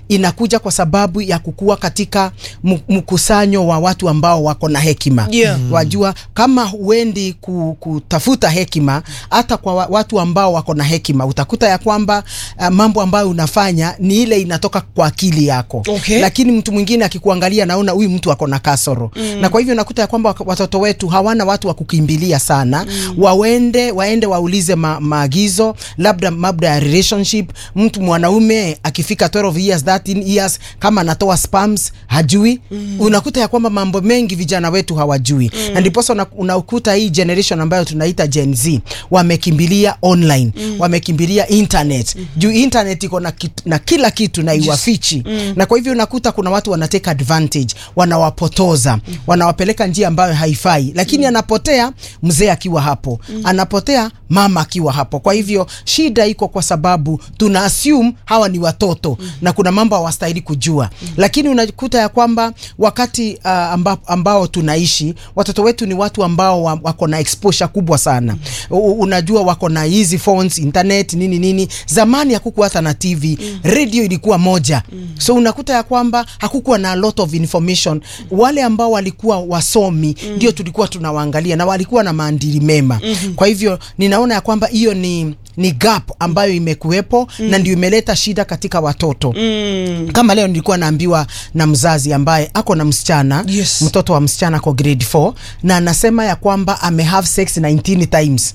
inakuja kwa sababu ya kukua katika mu- mkusanyo wa watu ambao wako na hekima Yeah. wajua kama huendi ku, kutafuta hekima hata kwa wa- watu ambao wako na hekima utakuta ya kwamba uh, mambo ambayo unafanya ni ile inatoka kwa akili yako Okay. lakini mtu mwingine akikuangalia naona huyu mtu ako na kasoro mm. na kwa hivyo nakuta ya kwamba wak- watoto wetu hawana watu wa kukimbilia sana mm. waende waende waulize ma, maagizo labda labda ya relationship mtu mwanaume akifika 12 years 13 years kama anatoa spams hajui mm. unakuta ya kwamba mambo mengi vijana wetu hawajui mm. na ndiposa una- unakuta hii generation ambayo tunaita Gen Z wamekimbilia online mm. wamekimbilia internet mm. juu internet iko na, kit- na kila kitu na iwafichi mm. na kwa hivyo unakuta kuna watu wanateka advantage wanawapotoza mm. wanawapeleka njia ambayo haifai lakini mm. anapotea mzee akiwa hapo mm. anapotea mama akiwa hapo kwa hivyo shida iko kwa sababu tuna assume hawa ni watoto mm. na kuna mambo hawastahili kujua mm. lakini unakuta ya kwamba wakati uh, amba, ambao tunaishi watoto wetu ni watu ambao wa, wako na exposure kubwa sana mm. unajua wako na hizi phones internet nini nini zamani hakukuwa hata na tv mm. radio ilikuwa moja mm. so unakuta ya kwamba hakukuwa na a lot of information wale ambao walikuwa wasomi ndio tulikuwa tunawaangalia na walikuwa na maandili mema mm-hmm. kwa hivyo ninaona ya kwamba hiyo ni ni gap ambayo imekuwepo mm. na ndio imeleta shida katika watoto mm. kama leo nilikuwa naambiwa na mzazi ambaye ako na msichana Yes. mtoto wa msichana ako grade 4 na anasema ya kwamba ame have sex 19 times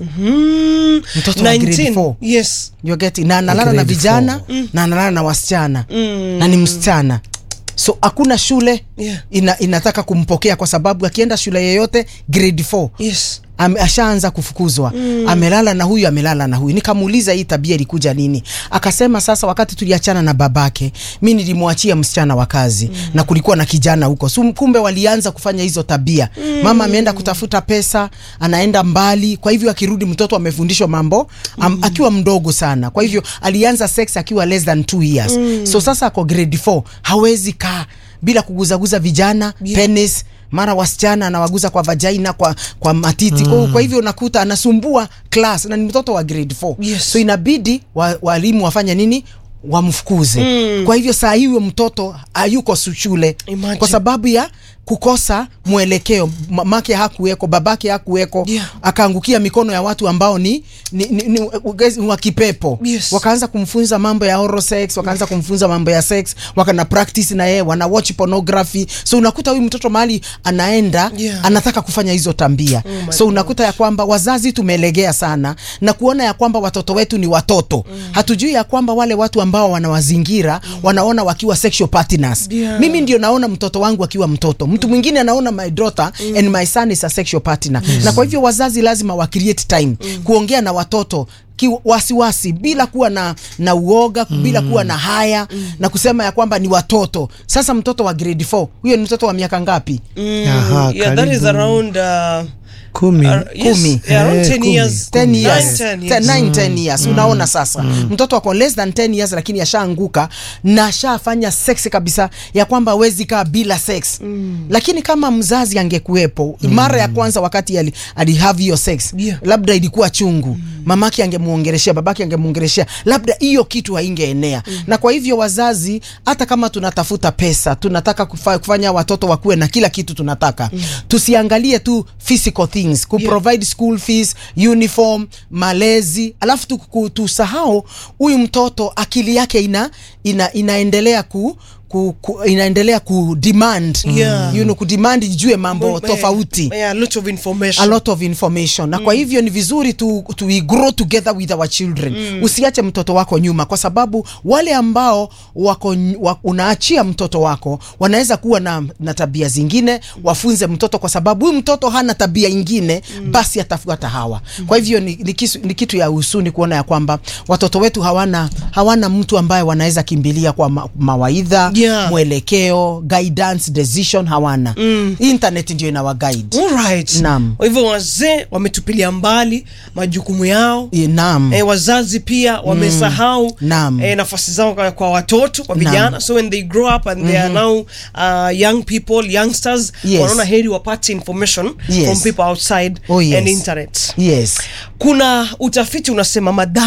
Mm, Mtoto wa grade 19. four. Yes. You're getting na analala na Grade vijana four. na analala na wasichana na ni msichana so hakuna shule Yeah. ina, inataka kumpokea kwa sababu akienda shule yeyote grade 4 Yes. Ame, ashaanza kufukuzwa mm. amelala na huyu amelala na huyu nikamuuliza hii tabia ilikuja nini akasema sasa wakati tuliachana na babake mi nilimwachia msichana wa kazi mm. na kulikuwa na kijana huko so, kumbe walianza kufanya hizo tabia mm. mama ameenda kutafuta pesa anaenda mbali kwa hivyo akirudi mtoto amefundishwa mambo am, mm. akiwa mdogo sana kwa hivyo alianza sex akiwa less than two years mm. so sasa ako grade 4 hawezi kaa bila kuguzaguza vijana Yeah. penis mara wasichana anawaguza kwa vagina kwa, kwa matiti mm. kwa hivyo unakuta anasumbua class na ni mtoto wa grade 4 Yes. so inabidi wa- walimu wafanye nini wamfukuze mm. kwa hivyo saa hiyo mtoto hayuko su- shule Imagine. kwa sababu ya kukosa mwelekeo mamake hakuweko babake hakuweko Yeah. akaangukia mikono ya watu ambao ni, ni, ni, ni, ni wa kipepo Yes. wakaanza kumfunza mambo ya oral sex wakaanza kumfunza mambo ya sex wakana practice na yeye wana watch pornography so unakuta huyu mtoto mahali anaenda Yeah. anataka kufanya hizo tambia my so unakuta ya kwamba wazazi tumelegea sana na kuona ya kwamba watoto wetu ni watoto mm. hatujui ya kwamba wale watu ambao wanawazingira mm. wanaona wakiwa sexual partners Yeah. mimi ndio naona mtoto wangu akiwa mtoto mtu mwingine anaona my daughter mm. and my son is a sexual partner yes. na kwa hivyo wazazi lazima wa create time mm. kuongea na watoto ki- wasiwasi bila kuwa na na uoga mm. bila kuwa na haya mm. na kusema ya kwamba ni watoto sasa mtoto wa grade 4 huyo ni mtoto wa miaka ngapi Mm, Aha, yeah, that is karibu. around uh, kumi uh, yes, Kumi. yeah, around Eh, 10 kumi. years. 10 Nine, years 10 Ten- years. nine, 10 years unaona sasa mtoto ako less than 10 years lakini ashaanguka na ashafanya sex kabisa ya kwamba awezi kaa bila sex lakini kama mzazi angekuwepo mara ya kwanza wakati ali, ali have hiyo sex Yeah. labda ilikuwa chungu mamake angemuongeleshea babake angemuongeleshea labda hiyo kitu haingeenea na kwa hivyo wazazi hata kama tunatafuta pesa tunataka kufa, kufanya watoto wakuwe na kila kitu tunataka tusiangalie tu physical things ku provide school fees uniform malezi alafu tu- ku- tusahau huyu mtoto akili yake ina, ina inaendelea ku ku, ku, inaendelea ku demand Yeah. you know, ku demand ijue mambo Yeah, tofauti yeah, a lot of information. a lot of information na kwa hivyo ni vizuri tu, tu we grow together with our children mm. usiache mtoto wako nyuma kwa sababu wale ambao wako ny- wa, unaachia mtoto wako wanaweza kuwa na, na tabia zingine wafunze mtoto kwa sababu huyu mtoto hana tabia ingine mm. basi atafuata hawa mm. kwa hivyo ni, ni, kisu, ni kitu ya husuni kuona ya kwamba watoto wetu hawana hawana mtu ambaye wanaweza kimbilia kwa ma, mawaidha Yeah. mwelekeo guidance decision hawana mm. internet ndio inawa guide Alright. Naam. Kwa hivyo wazee wametupilia mbali majukumu yao Eh, naam eh, wazazi pia wamesahau Naam. eh, nafasi zao kwa, kwa watoto kwa Naam. vijana so when they grow up and they are now uh, young people youngsters Yes. wanaona heri wapate information Yes. from people outside Oh, yes. and internet yes kuna utafiti unasema madhana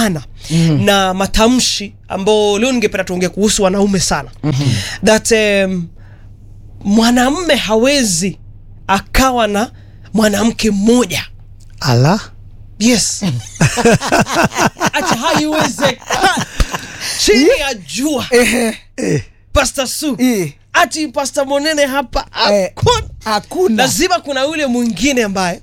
na matamshi ambao leo ningependa tuongee kuhusu wanaume sana that um, mwanamme hawezi akawa na mwanamke mmoja ala yes acha haiwezekani chini ya jua Pastor Su Eh. ati Pastor Monene hapa Eh, hakuna. hakuna lazima kuna ule mwingine ambaye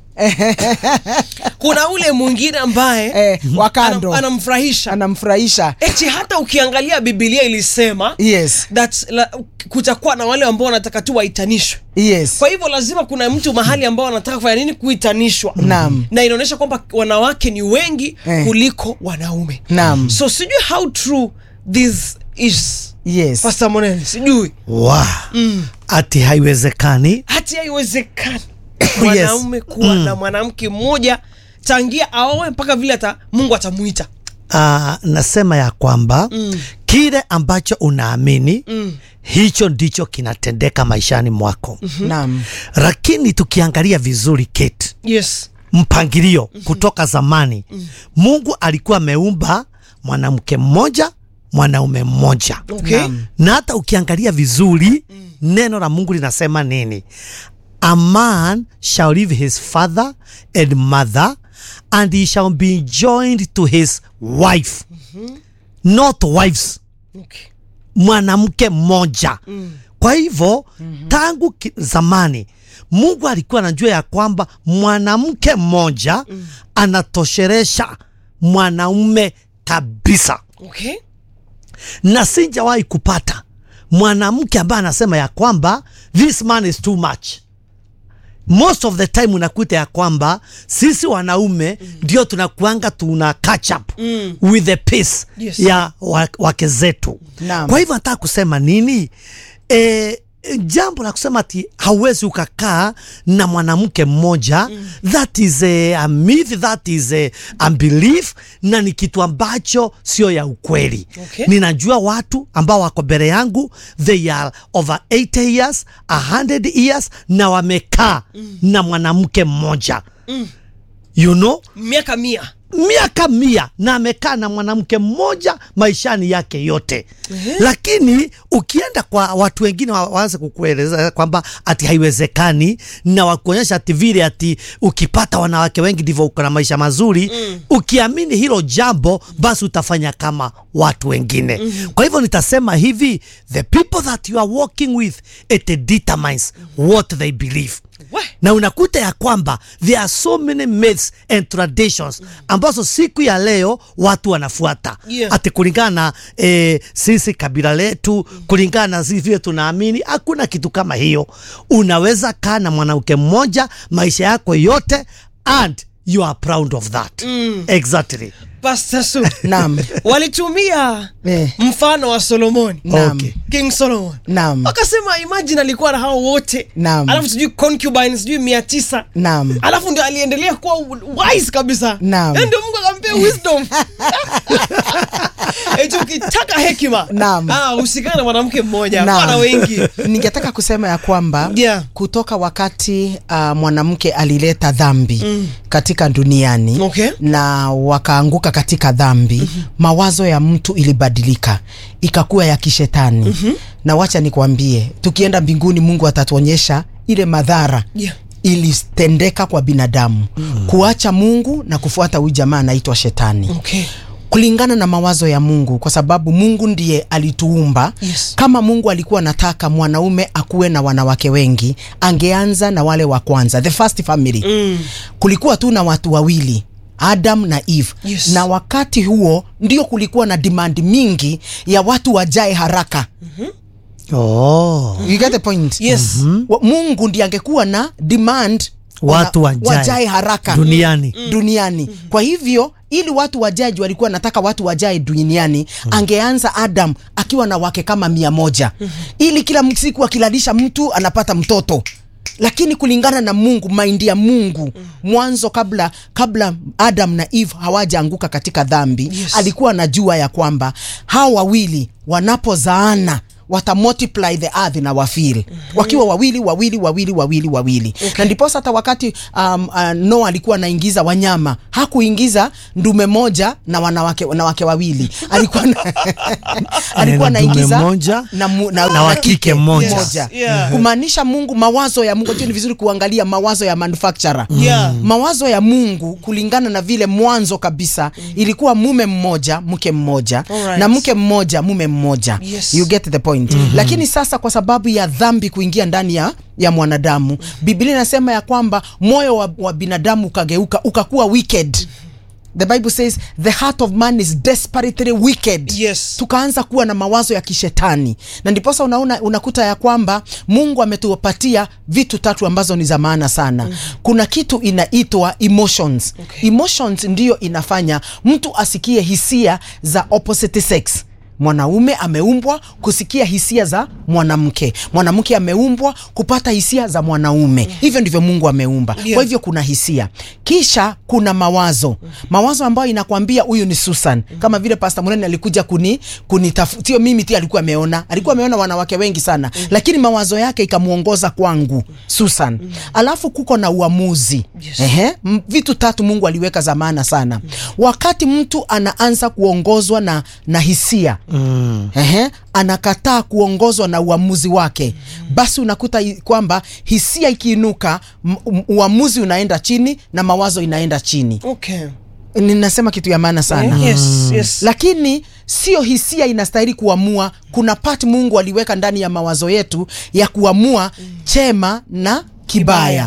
kuna ule mwingine ambaye eh, wakando anam- anamfurahisha anamfurahisha eti hata ukiangalia Biblia ilisema yes that la, kutakuwa na wale ambao wanataka tu waitanishwe yes kwa hivyo lazima kuna mtu mahali ambao anataka kufanya nini kuitanishwa Naam. na inaonyesha kwamba wanawake ni wengi Eh. kuliko wanaume Naam. so sijui how true this is yes Pastor Monene sijui wa ati haiwezekani hati haiwezekani mwanaume kuwa na mwanamke mmoja tangia aoe mpaka vile ata mungu atamuita uh, nasema ya kwamba mm. kile ambacho unaamini mm. hicho ndicho kinatendeka maishani mwako mm-hmm. naam lakini tukiangalia vizuri Kate, yes mpangilio mm-hmm. kutoka zamani mm. mungu alikuwa ameumba mwanamke mmoja mwanaume mmoja okay Naam. na hata ukiangalia vizuri mm. neno la mungu linasema nini a man shall leave his father and mother and he shall be joined to his wife mm-hmm. not wives okay mwanamke mmoja mm. kwa hivyo mm-hmm. tangu ki- zamani mungu alikuwa anajua ya kwamba mwanamke mmoja mm. anatosheresha mwanaume kabisa okay na sijawahi kupata mwanamke ambaye anasema ya kwamba this man is too much most of the time unakuta ya kwamba sisi wanaume ndio tunakuanga tuna catch up Mm. with the pace Yes. ya wa- wake zetu Naam. kwa hivyo nataka kusema nini e, jambo la kusema ati hauwezi ukakaa na mwanamke mmoja mm. that is a, a myth that is a, a belief na ni kitu ambacho sio ya ukweli Okay. ninajua watu ambao wako mbele yangu they are over 80 years 100 years na wamekaa mm. na mwanamke mmoja mm. you know miaka mia miaka mia na amekaa na mwanamke mmoja maishani yake yote lakini ukienda kwa watu wengine wa- waanze kukueleza kwamba ati haiwezekani na wakuonyesha ati vile ati ukipata wanawake wengi ndivyo uko na maisha mazuri mm. ukiamini hilo jambo basi utafanya kama watu wengine mm. kwa hivyo nitasema hivi the people that you are working with it determines what they believe We. na unakuta ya kwamba there are so many myths and traditions ambazo siku ya leo watu wanafuata Yeah. ati kulingana na eh, sisi kabila letu kulingana na sisi vile tunaamini hakuna kitu kama hiyo unaweza kaa na mwanamke mmoja maisha yako yote and you are proud of that mm. exactly Pastor Su Naam. walitumia Eh. mfano wa Solomoni Naam. Okay. King Solomon Naam. wakasema imagine alikuwa na hao wote Naam. alafu sijui concubine sijui mia tisa Naam. alafu ndio aliendelea kuwa wise kabisa Naam. Yaani ndio mungu akampea wisdom eti ukitaka hekima Naam. ah, usikane na mwanamke mmoja Naam. wana wengi ningetaka kusema ya kwamba Yeah. kutoka wakati uh, mwanamke alileta dhambi mm. katika duniani Okay. na wakaanguka katika dhambi mm-hmm. mawazo ya mtu ilibadilika ikakuwa ya kishetani mm-hmm. na wacha nikwambie tukienda mbinguni mungu atatuonyesha ile madhara Yeah. ilitendeka kwa binadamu mm. kuacha mungu na kufuata huyu jamaa anaitwa shetani okay. kulingana na mawazo ya Mungu, kwa sababu Mungu ndiye alituumba. Yes. Kama Mungu alikuwa anataka mwanaume akuwe na wanawake wengi, angeanza na wale wa kwanza, the first family. Mm. Kulikuwa tu na watu wawili Adam na Eve. Yes. Na wakati huo ndio kulikuwa na demand mingi ya watu wajae haraka. oh. You get the point? Yes. Wa- Mungu ndiye angekuwa na demand Watu wana- wajae. wajae haraka duniani duniani. Kwa hivyo ili watu wajaji walikuwa nataka watu wajae duniani, angeanza Adam akiwa na wake kama mia moja ili kila siku akilalisha mtu anapata mtoto lakini kulingana na Mungu, maindi ya Mungu mwanzo, kabla kabla Adam na Eve hawajaanguka katika dhambi Yes. alikuwa anajua ya kwamba hao wawili wanapozaana wata multiply the earth na wafil wakiwa wawili wawili wawili wawili wawili na ndiposa hata wakati um, uh, Noa alikuwa anaingiza wanyama hakuingiza ndume moja na wanawake wanawake wawili alikuwa na, alikuwa Na ndume anaingiza moja na, mu, na, na wa kike mmoja. moja. Yeah. kumaanisha Mungu mawazo ya Mungu. Ni vizuri kuangalia mawazo ya manufacturer Yeah. mawazo ya Mungu kulingana na vile mwanzo kabisa ilikuwa mume mmoja mke mmoja Alright. na mke mmoja mume mmoja Yes. you get the point lakini sasa kwa sababu ya dhambi kuingia ndani ya ya mwanadamu Biblia inasema ya kwamba moyo wa, wa binadamu ukageuka ukakuwa wicked The Bible says the heart of man is desperately wicked. Yes. Tukaanza kuwa na mawazo ya kishetani, na ndiposa unaona unakuta ya kwamba Mungu ametupatia vitu tatu ambazo ni za maana sana. Kuna kitu inaitwa emotions. Okay. Emotions ndiyo inafanya mtu asikie hisia za opposite sex. Mwanaume ameumbwa kusikia hisia za mwanamke, mwanamke ameumbwa kupata hisia za mwanaume. Hivyo ndivyo Mungu ameumba. Yeah. Kwa hivyo kuna hisia, kisha kuna mawazo, mawazo ambayo inakwambia huyu ni Susan, kama vile Pastor Munene alikuja kuni kunitafutia, sio mimi tu, alikuwa ameona, alikuwa ameona wanawake wengi sana, lakini mawazo yake ikamuongoza kwangu Susan. Alafu kuko na uamuzi Yes. Ehe, m- vitu tatu Mungu aliweka za maana sana. Wakati mtu anaanza kuongozwa na, na hisia Ehe, anakataa kuongozwa na uamuzi wake, basi unakuta i- kwamba hisia ikiinuka, m- m- uamuzi unaenda chini na mawazo inaenda chini. Okay. Ninasema kitu ya maana sana Yes, yes. lakini sio hisia inastahili kuamua. Kuna part Mungu aliweka ndani ya mawazo yetu ya kuamua chema na kibaya,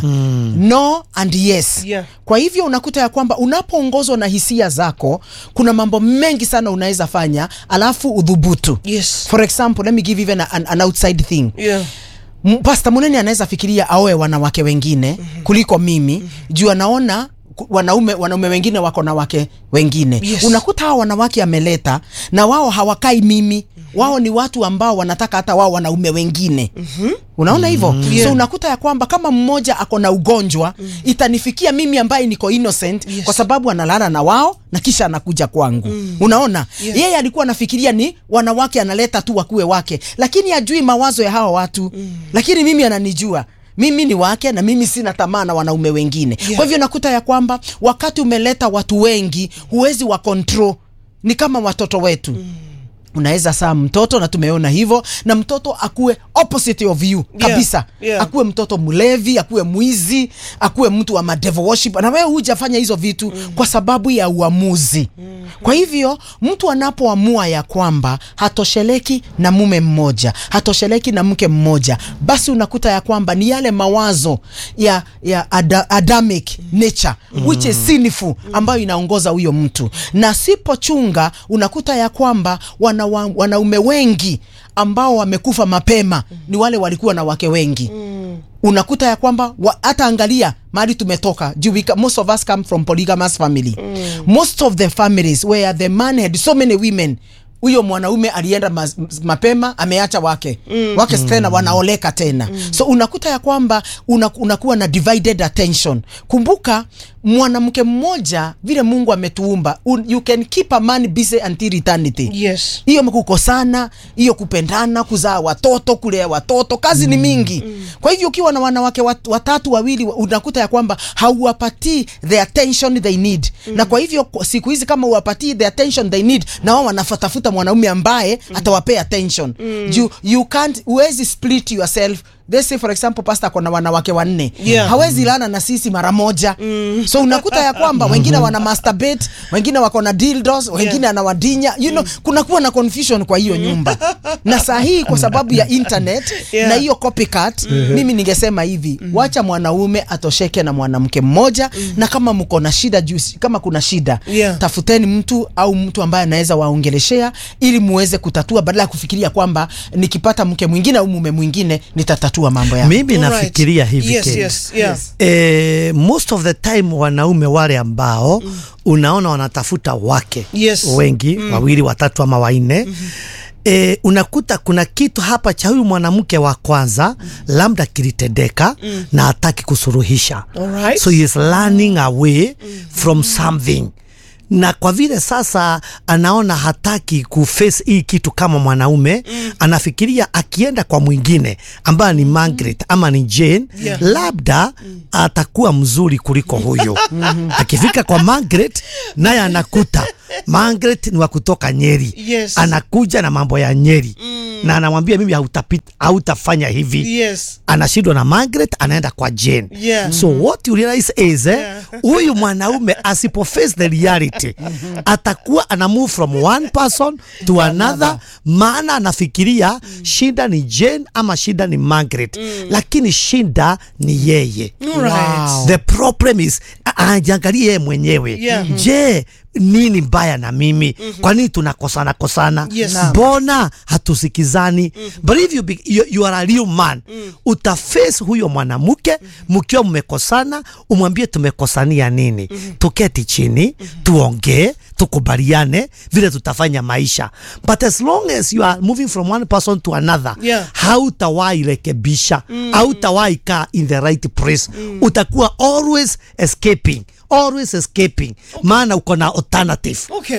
no and yes. Yeah. Kwa hivyo unakuta ya kwamba unapoongozwa na hisia zako, kuna mambo mengi sana unaweza fanya, alafu udhubutu. Yes. For example, let me give even an, an outside thing Yeah. M- Pasta Munene anaweza fikiria aoe wanawake wengine kuliko mimi juu anaona ku- wanaume wanaume wengine wako na wake wengine Yes. unakuta hao wanawake ameleta na wao hawakai mimi wao ni watu ambao wanataka hata wao wanaume wengine unaona hivyo Yeah. so unakuta ya kwamba kama mmoja ako na ugonjwa itanifikia mimi ambaye niko innocent Yes. kwa sababu analala na wao na kisha anakuja kwangu unaona Yeah. yeye alikuwa anafikiria ni wanawake analeta tu wakuwe wake lakini ajui mawazo ya hawa watu lakini mimi ananijua mimi ni wake na mimi sina tamaa na wanaume wengine Yeah. kwa hivyo nakuta ya kwamba wakati umeleta watu wengi huwezi wa control ni kama watoto wetu unaweza saa mtoto na tumeona hivyo na mtoto akuwe opposite of you Yeah, kabisa yeah. akuwe mtoto mlevi akuwe mwizi akuwe mtu wa madevil worship na wewe hujafanya hizo vitu kwa sababu ya uamuzi kwa hivyo mtu anapoamua ya kwamba hatosheleki na mume mmoja hatosheleki na mke mmoja basi unakuta ya kwamba ni yale mawazo ya, ya ada, adamic nature which is sinful ambayo inaongoza huyo mtu na sipochunga unakuta ya kwamba wana, wa- wanaume wengi ambao wamekufa mapema ni wale walikuwa na wake wengi unakuta ya kwamba wa- hata angalia mahali tumetoka juu we ca- most of us come from polygamous family most of the families where the man had so many women huyo mwanaume alienda ma, mapema ameacha wake wake tena wanaoleka tena so unakuta ya kwamba una, unakuwa na divided attention kumbuka mwanamke mmoja vile mungu ametuumba un, you can keep a man busy until eternity Yes. hiyo kukosana hiyo kupendana kuzaa watoto kulea watoto kazi ni mingi kwa hivyo ukiwa na wanawake wat, watatu wawili unakuta ya kwamba hauwapatii the attention they need na kwa hivyo kwa siku hizi kama uwapatii the attention they need na wao wanafatafuta mwanaume ambaye atawapea attention you, you can't huwezi split yourself Let's say for example pastor ako na wanawake wanne Yeah. hawezi lana na sisi mara moja so unakuta ya kwamba wengine wana masturbate wengine wako na dildos wengine anawadinya you know kunakuwa na confusion kwa hiyo nyumba na saa hii kwa sababu ya internet Yeah. na hiyo copycat mimi ningesema hivi wacha mwanaume atosheke na mwanamke mmoja na kama mko na shida juu kama kuna shida Yeah. tafuteni mtu au mtu ambaye anaweza waongeleshea ili muweze kutatua badala ya kufikiria kwamba nikipata mke mwingine au mume mwingine nitatatua mambo yangu mimi Alright. nafikiria hivi Yes, Ken. yes, yeah. Eh, most of the time wanaume wale ambao unaona wanatafuta wake Yes. wengi wawili watatu ama wanne E, unakuta kuna kitu hapa cha huyu mwanamke wa kwanza labda kilitendeka na hataki kusuruhisha Alright. so he is running away from something na kwa vile sasa anaona hataki kuface hii kitu kama mwanaume mm. anafikiria akienda kwa mwingine ambaye ni Margaret ama ni Jane Yeah. labda atakuwa mzuri kuliko huyo akifika kwa Margaret naye anakuta Margaret ni wa kutoka Nyeri Yes. anakuja na mambo ya Nyeri na anamwambia mimi hautapita hautafanya hivi yes anashindwa na Margaret anaenda kwa Jane. Yeah. So what you realize is eh, Yeah. huyu mwanaume asipo face the reality atakuwa ana move from one person to another, maana anafikiria shida ni Jane ama shida ni Margaret, lakini shida ni yeye. Alright. Wow. The problem is a- ajiangalie yeye mwenyewe. Yeah. Je, nini mbaya na mimi? Kwa nini tunakosana kosana? Yes. Naam. Mbona hatusikizani? But if you, be, you, you are a real man utaface huyo mwanamke mkiwa mmekosana, umwambie tumekosania nini, tuketi chini tuongee, tukubaliane vile tutafanya maisha. But as long as you are moving from one person to another Yeah. hautawahi rekebisha hautawahi kaa in the right place utakuwa always escaping always escaping maana uko na alternative okay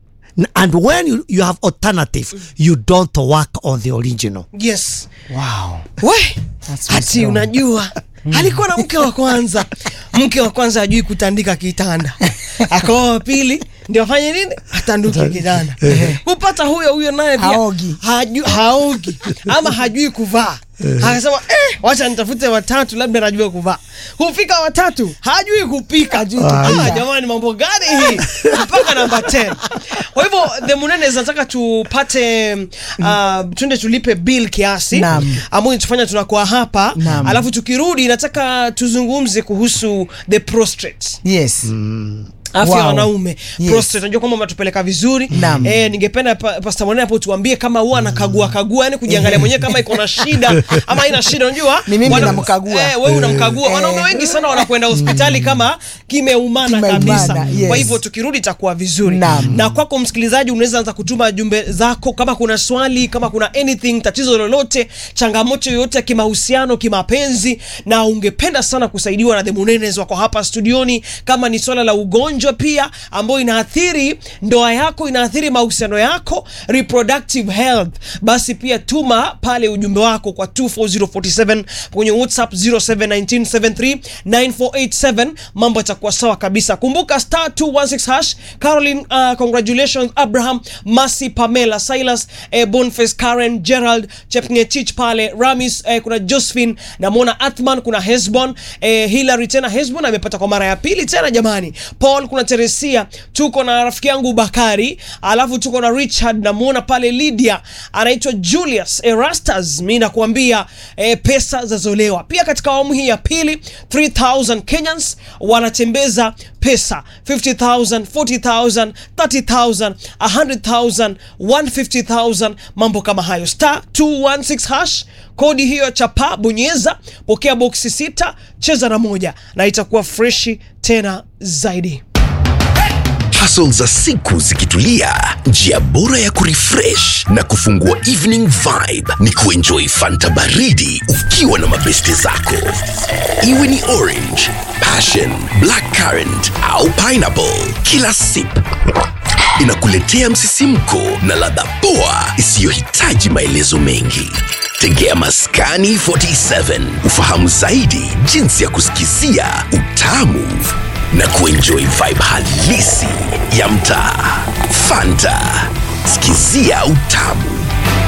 N- and when you, you have alternative you don't work on the original yes Wow. we That's ati wisdom. unajua alikuwa na mke wa kwanza mke wa kwanza hajui kutandika kitanda akaoa wa pili ndio afanye nini atanduke kitanda kupata huyo huyo naye pia Haogi. haju, haogi ama hajui kuvaa akasema eh, wacha nitafute watatu labda najua kuvaa kufika watatu hajui kupika ah, jamani mambo gani hii mpaka namba 10 kwa hivyo the munene zinataka tupate uh, twende tulipe bill kiasi Naam. ambayo tufanya tunakuwa hapa Naam. alafu tukirudi nataka tuzungumze kuhusu the prostrate Yes. afya ya Wow. wanaume Yes. prostate najua kwamba umetupeleka vizuri Naam. eh, ningependa pa, pasta mwanene hapo tuambie kama huwa anakagua kagua yani kujiangalia mwenyewe kama iko na shida ama haina shida unajua Ni mimi Wana- namkagua. eh, wewe unamkagua Eh. wanaume wengi sana wanakwenda hospitali kama kimeumana Kimeumana, kabisa yes. kwa hivyo tukirudi itakuwa vizuri Naam. na kwako msikilizaji unaweza anza kutuma jumbe zako kama kuna swali kama kuna anything tatizo lolote changamoto yoyote ya kimahusiano kimapenzi na ungependa sana kusaidiwa na the munenes wako hapa studioni kama ni swala la ugonjwa pia ambayo inaathiri ndoa yako inaathiri mahusiano yako reproductive health basi pia tuma pale ujumbe wako kwa 24047 kwenye whatsapp 0719739487 mambo yatakuwa sawa kabisa kumbuka star 216 hash caroline uh, congratulations abraham masi pamela silas eh, bonface karen gerald chepngetich pale ramis eh, kuna josephine namwona athman kuna hesbon eh, hilary tena hesbon amepata kwa mara ya pili tena jamani paul kuna teresia tuko na rafiki yangu bakari alafu tuko na richard namwona pale lydia anaitwa julius erastas mi nakuambia eh, pesa zazolewa pia katika awamu hii ya pili 3000 kenyans wanatembeza pesa 50000 40000 30000 100000 150000 mambo kama hayo star 216 hash kodi hiyo chapa bonyeza pokea boksi sita cheza na moja na itakuwa freshi tena zaidi Hustle za siku zikitulia, njia bora ya kurefresh na kufungua evening vibe ni kuenjoy fanta baridi ukiwa na mabeste zako, iwe ni orange, passion, black currant au pineapple. Kila sip inakuletea msisimko na ladha poa isiyohitaji maelezo mengi. Tegea Maskani 47 ufahamu zaidi jinsi ya kusikizia utamu na kuenjoy vibe halisi ya mtaa. Fanta, sikizia utamu.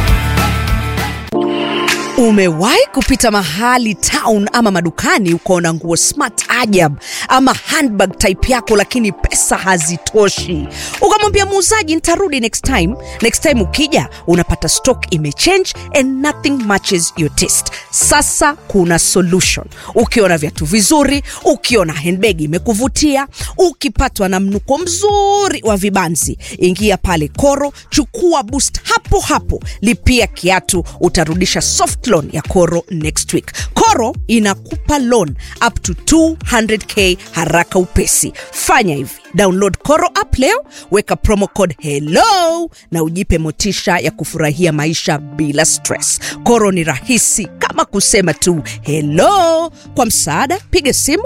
Umewahi kupita mahali town ama madukani ukaona nguo smart ajab ama handbag type yako, lakini pesa hazitoshi, ukamwambia muuzaji nitarudi next time. Next time ukija unapata stock imechange and nothing matches your taste. Sasa kuna solution. Ukiona viatu vizuri, ukiona handbag imekuvutia, ukipatwa na mnuko mzuri wa vibanzi, ingia pale Koro, chukua boost hapo hapo, lipia kiatu, utarudisha soft loan ya Koro Next Week. Koro inakupa loan up to 200k haraka upesi. Fanya hivi, download Koro app leo, weka promo code hello na ujipe motisha ya kufurahia maisha bila stress. Koro ni rahisi kama kusema tu hello. Kwa msaada, piga simu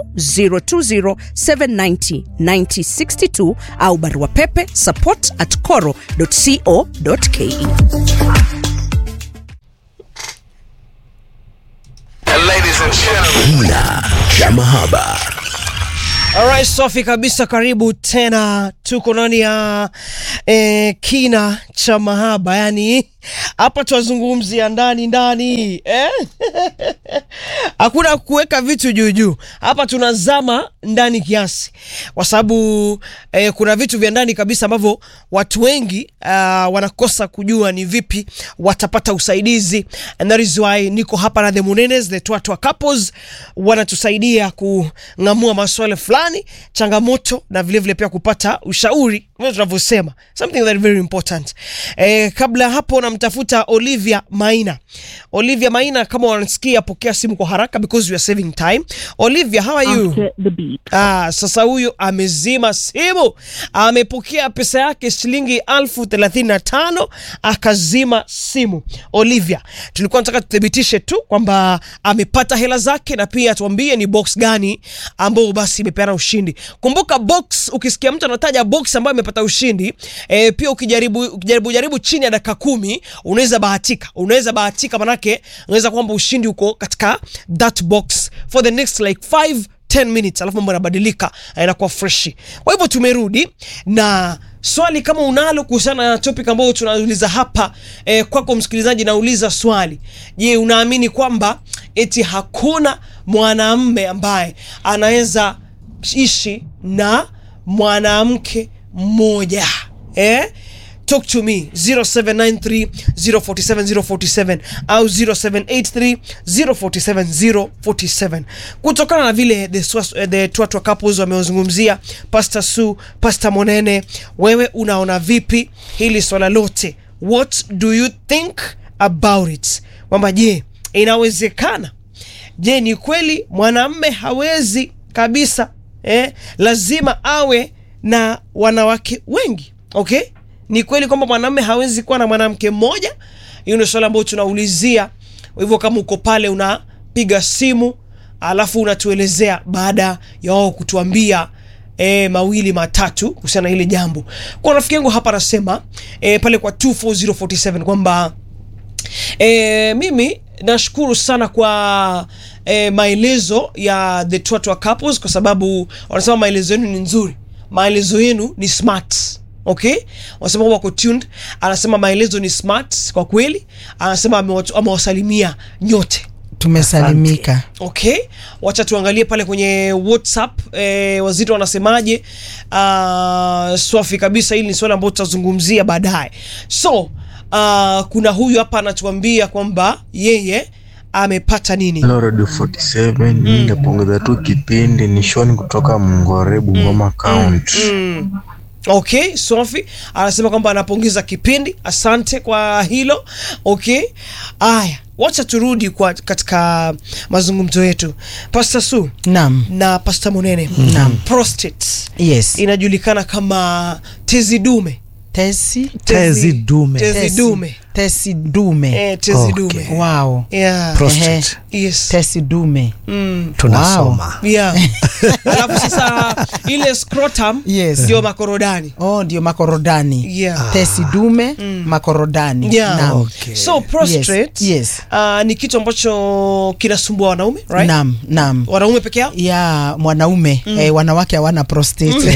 020790962 au barua pepe support at coro.co.ke. Kina cha mahaba. Alright, Sofi kabisa, karibu tena. Tuko ndani ya eh, kina cha mahaba, yani hapa twazungumzia ndani ndani eh? Hakuna kuweka vitu juu juu, hapa tunazama ndani kiasi, kwa sababu eh, kuna vitu vya ndani kabisa ambavyo watu wengi uh, wanakosa kujua ni vipi watapata usaidizi, and that is why niko hapa na the Munenes, the Twatwa couples wanatusaidia kung'amua maswala fulani, changamoto na vilevile vile pia kupata ushauri vile tunavyosema something that very important. Eh, kabla hapo namtafuta Olivia Maina. Olivia Maina, kama wanasikia, pokea simu kwa haraka because we are saving time. Olivia, how are you? after the beep. Ah, sasa huyu amezima simu, amepokea pesa yake shilingi elfu thelathini na tano akazima simu. Olivia, tulikuwa nataka tuthibitishe tu kwamba amepata hela zake na pia tuambie ni box gani ambao basi imepeana ushindi. Kumbuka box, ukisikia mtu anataja box ambayo imepata ushindi e, pia ukijaribu, ukijaribu jaribu chini ya dakika kumi unaweza bahatika, unaweza bahatika, manake unaweza kwamba ushindi uko katika that box for the next like 5 10 minutes alafu mambo yanabadilika na inakuwa freshi. Kwa hivyo tumerudi na swali kama unalo kuhusiana na topic ambayo tunauliza hapa eh, kwako msikilizaji, nauliza swali. Je, unaamini kwamba eti hakuna mwanamme ambaye anaweza ishi na mwanamke mmoja eh? talk to me 0793 047 047 au 0783 047 047 kutokana na vile the, Swas- eh, the twatwa couples wamezungumzia pastor su pastor monene wewe unaona vipi hili swala lote what do you think about it kwamba je inawezekana je ni kweli mwanamme hawezi kabisa eh, lazima awe na wanawake wengi okay ni kweli kwamba mwanamme hawezi kuwa na mwanamke mmoja hiyo ndio swala ambayo tunaulizia kwa hivyo kama uko pale unapiga simu alafu unatuelezea baada ya wao kutuambia E, mawili matatu kuhusiana na hili jambo kwa rafiki yangu hapa anasema e, pale kwa 24047 kwamba E, mimi nashukuru sana kwa e, maelezo ya the Twatwa couples kwa sababu wanasema maelezo yenu ni nzuri, maelezo yenu ni smart. Okay, wanasema wako tuned. Anasema maelezo ni smart kwa kweli, anasema amewatu- amewasalimia nyote. tumesalimika Okay, wacha tuangalie pale kwenye WhatsApp eh, wazito wanasemaje. Uh, swafi kabisa, hili ni swali ambalo tutazungumzia baadaye. So uh, kuna huyu hapa anatuambia kwamba yeye amepata nini. Hello Radio 47 mm. Napongeza tu kipindi ni Shoni kutoka Mngore Bungoma County. Mm. Okay, Sofi anasema kwamba anapongeza kipindi, asante kwa hilo. Okay, aya, wacha turudi kwa katika mazungumzo yetu. Pastor Su Naam. na Pastor Munene, Naam. prostate yes inajulikana kama tezi dume tesi Tezi dume. tezi Tesi- dume tesi dume eh, tezi Okay. dume wow yeah. Prostate. yes. tesi dume mm. tunasoma yeah. alafu sasa ile scrotum Yes. ndio makorodani oh ndio makorodani yeah. tesi dume makorodani Yeah. Naam. Okay. so prostrate Yes, yes. Uh, ni kitu ambacho kinasumbua wanaume right? Naam, naam wanaume peke yao ya mwanaume eh, wanawake hawana prostate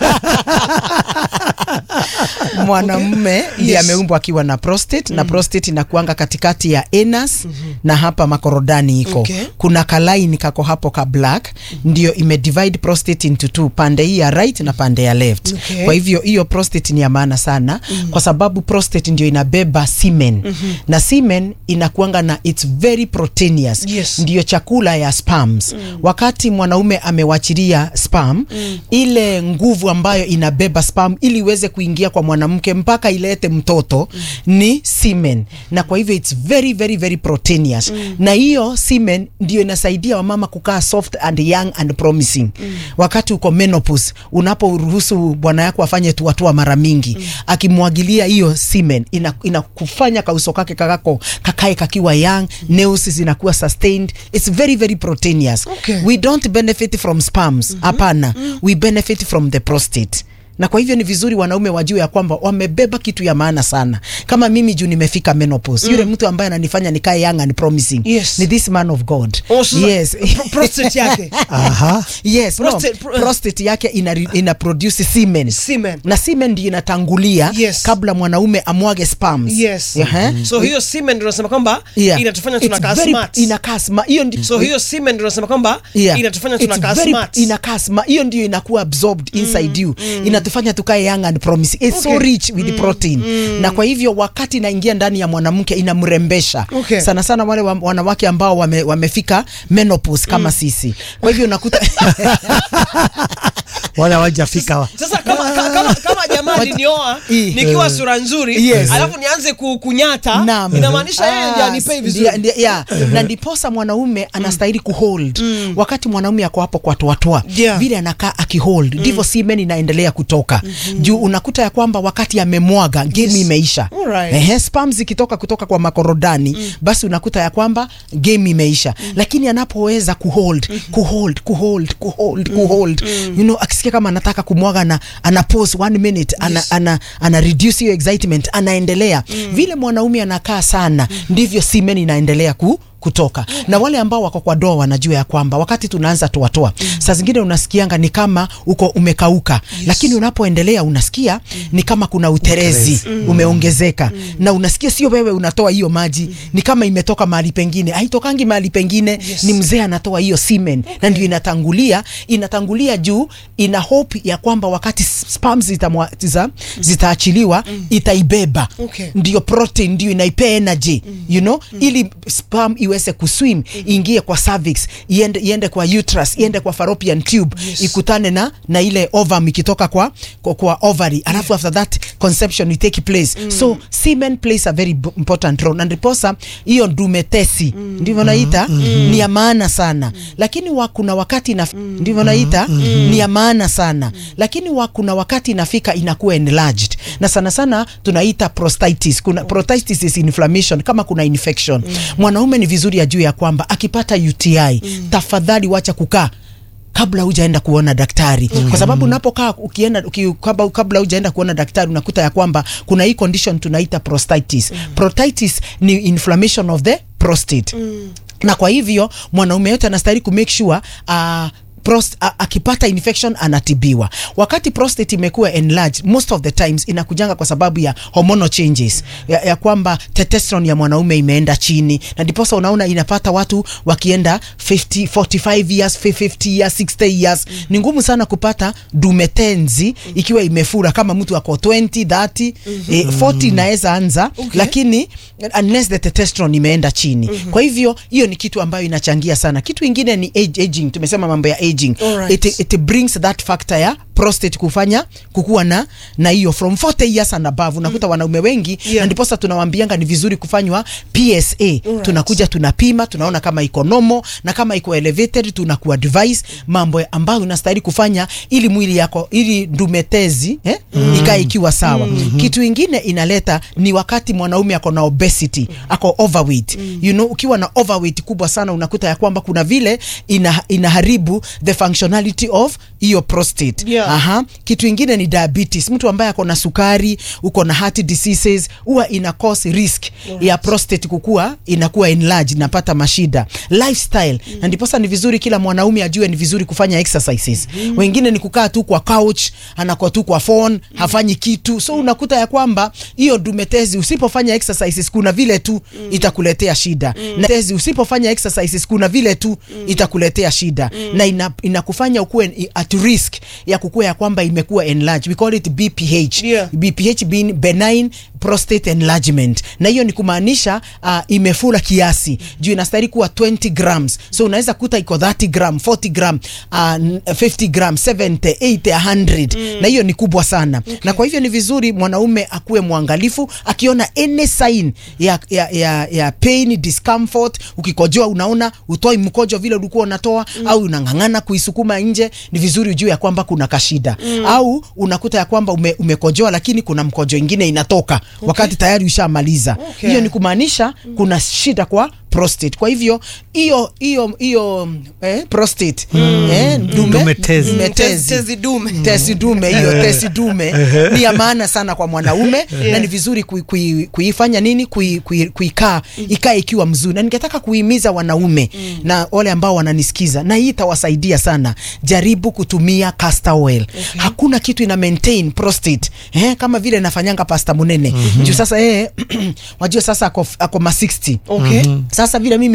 mwanamume ndiye Yes. ameumbwa akiwa na prostate na prostate inakuanga katikati ya anus na hapa makorodani iko Okay. kuna kalaini kako hapo ka black ndio imedivide prostate into two pande hii ya right na pande ya left Okay. kwa hivyo hiyo prostate ni ya maana sana kwa sababu prostate ndio inabeba semen na semen inakuanga na it's very proteinous Yes. ndio chakula ya spams wakati mwanaume amewachilia spam ile nguvu ambayo inabeba spam ili iweze kuingia kuingia kwa mwanamke mpaka ilete mtoto ni semen, na kwa hivyo it's very very very proteinous na hiyo semen ndio inasaidia wamama kukaa soft and young and promising wakati uko menopause, unaporuhusu bwana yako afanye tuatua mara mingi akimwagilia hiyo semen ina- inakufanya kauso kake kakako kakae kakiwa young, nails zinakuwa sustained, it's very very proteinous Okay. we don't benefit from sperms hapana we benefit from the prostate na kwa hivyo ni vizuri wanaume wajue ya kwamba wamebeba kitu ya maana sana kama mimi juu nimefika menopause yule mtu ambaye ananifanya nikae young and promising Yes. ni this man of god Oh, sasa- yes pro- prostate yake. Aha. yes Prostate- no, pro- prostate yake ina, ina produce semen Semen. na semen ndio inatangulia Yes. kabla mwanaume amwage sperms Yes. Ehe. so hiyo semen ndio nasema kwamba Yeah. inatufanya It's tunakaa very- smart inakaa smart. hiyo ndi- so hiyo semen ndio nasema kwamba Yeah. inatufanya It's tunakaa very- smart inakaa smart. hiyo ndio inakuwa absorbed inside you inatufanya tukae young and promising it's so Okay. rich with protein na kwa hivyo wakati inaingia ndani ya mwanamke inamrembesha Okay. sana sana wale wa, wanawake ambao wame, wamefika menopause kama sisi kwa hivyo unakuta wale hawajafika sasa kama, ka- kama, kama jamaa alinioa I- nikiwa sura nzuri Yes. alafu nianze ku- kunyata Naam. inamaanisha yeye ndiye Ah, anipei ndia- vizuri ndia- yeah. na ndiposa mwanaume anastahili kuhold wakati mwanaume ako hapo kwa toatoa Yeah. vile anakaa akihold ndivyo semen inaendelea kutoka juu unakuta ya kwamba wakati amemwaga game imeisha Alright. Ehe, sperms zikitoka kutoka kwa makorodani basi unakuta ya kwamba game imeisha lakini anapoweza kuhold kuhold kuhold kuhold kuhold you know akisikia kama anataka kumwaga na ana pause one minute ana, ana, ana reduce hiyo excitement anaendelea vile mwanaume anakaa sana ndivyo semen inaendelea ku kutoka na wale ambao wako kwa doa wanajua ya kwamba wakati tunaanza toatoa saa zingine unasikianga ni kama uko umekauka lakini unapoendelea unasikia ni kama kuna uterezi umeongezeka na unasikia sio wewe unatoa hiyo maji ni kama imetoka mahali pengine haitokangi mahali pengine ni mzee anatoa hiyo semen na ndio inatangulia inatangulia juu ina hope ya kwamba wakati sperms zitamwa- zita- zitaachiliwa itaibeba Okay. ndio protein ndio inaipea energy you know ili sperm iweze kuswim iingie kwa cervix iende, iende kwa uterus iende kwa fallopian tube ikutane na na ile ovum ikitoka kwa kwa, kwa ovary alafu after that conception it take place so semen plays a very b- important role na ndiposa hiyo ndumetesi ndivyo naita ni ya maana sana lakini wa, kuna wakati na ndivyo naita ni ya maana sana lakini wa, kuna wakati inafika inakuwa enlarged na sana sana tunaita prostatitis kuna prostatitis is inflammation kama kuna infection mwanaume ni vizuri ajue ya kwamba akipata UTI tafadhali wacha kukaa kabla hujaenda kuona daktari kwa sababu unapokaa ukienda uki, kabla, kabla hujaenda kuona daktari unakuta ya kwamba kuna hii condition tunaita prostatitis prostatitis ni inflammation of the prostate na kwa hivyo mwanaume yote anastahili ku make sure uh, Prost, a, akipata infection anatibiwa. Wakati prostate imekuwa enlarged, most of the times inakujanga kwa sababu ya hormonal changes ya, ya kwamba testosterone ya mwanaume imeenda chini, na ndiposa unaona inapata watu wakienda 50, 45 years, 50 years, 60 years. Ni ngumu sana kupata dume tenzi ikiwa imefura kama mtu ako 20, 30, eh, 40 inaweza anza lakini unless the testosterone imeenda chini. Kwa hivyo hiyo ni kitu ambayo inachangia sana. Kitu ingine ni age, aging. Tumesema mambo ya aging. Alright. It, it brings that factor ya prostate kufanya kukuwa na na hiyo from 40 years and above unakuta wanaume wengi Yeah. na ndiposa tunawaambianga ni vizuri kufanywa PSA tunakuja tunapima tunaona kama iko nomo na kama iko elevated tunaku advise mambo ambayo unastahili kufanya ili mwili yako ili ndumetezi eh, ikae ikiwa sawa kitu ingine inaleta ni wakati mwanaume ako na obesity ako overweight you know ukiwa na overweight kubwa sana unakuta ya kwamba kuna vile ina, inaharibu the functionality of hiyo prostate Yeah. Aha. Kitu ingine ni diabetes. Mtu ambaye ako na sukari, uko na heart diseases, huwa ina cause risk ya prostate kukua inakuwa enlarged, inapata mashida. Lifestyle. Na ndiposa ni vizuri kila mwanaume ajue ni vizuri kufanya exercises. Wengine ni kukaa tu kwa couch, anakuwa tu kwa phone, hafanyi kitu. So unakuta ya kwamba hiyo dumetezi usipofanya exercises kuna vile tu itakuletea shida. Na tezi usipofanya exercises kuna vile tu itakuletea shida. Na ina, inakufanya ukuwe at risk ya kukua ya kwamba imekuwa enlarged. We call it BPH. Yeah. BPH being benign prostate enlargement na hiyo ni kumaanisha uh, imefura kiasi juu inastahili kuwa 20 grams so unaweza kuta iko 30 gram 40 gram uh, 50 gram 70 80 100 na hiyo ni kubwa sana na kwa hivyo ni vizuri mwanaume akuwe mwangalifu akiona any sign ya, ya, ya, ya pain discomfort ukikojoa unaona utoi mkojo vile ulikuwa unatoa au unang'ang'ana kuisukuma nje ni vizuri ujue ya kwamba kuna kashida au unakuta ya kwamba ume, umekojoa lakini kuna mkojo ingine inatoka wakati tayari ushamaliza Okay. hiyo ni kumaanisha kuna shida kwa prostate kwa hivyo hiyo hiyo hiyo eh, prostate eh, dume, Dume tezi. dume Tezi- tezi dume. tezi dume hiyo tezi dume ni ya maana sana kwa mwanaume na ni vizuri kui- kui- kuifanya nini kui- kui- kuikaa ikae ikiwa mzuri na ningetaka kuhimiza wanaume na wale ambao wananisikiza na hii itawasaidia sana jaribu kutumia castor oil hakuna kitu ina maintain prostate eh, kama vile nafanyanga pasta munene juu sasa eh, wajua sasa ako, ako ma 60 Okay. sasa vile mimi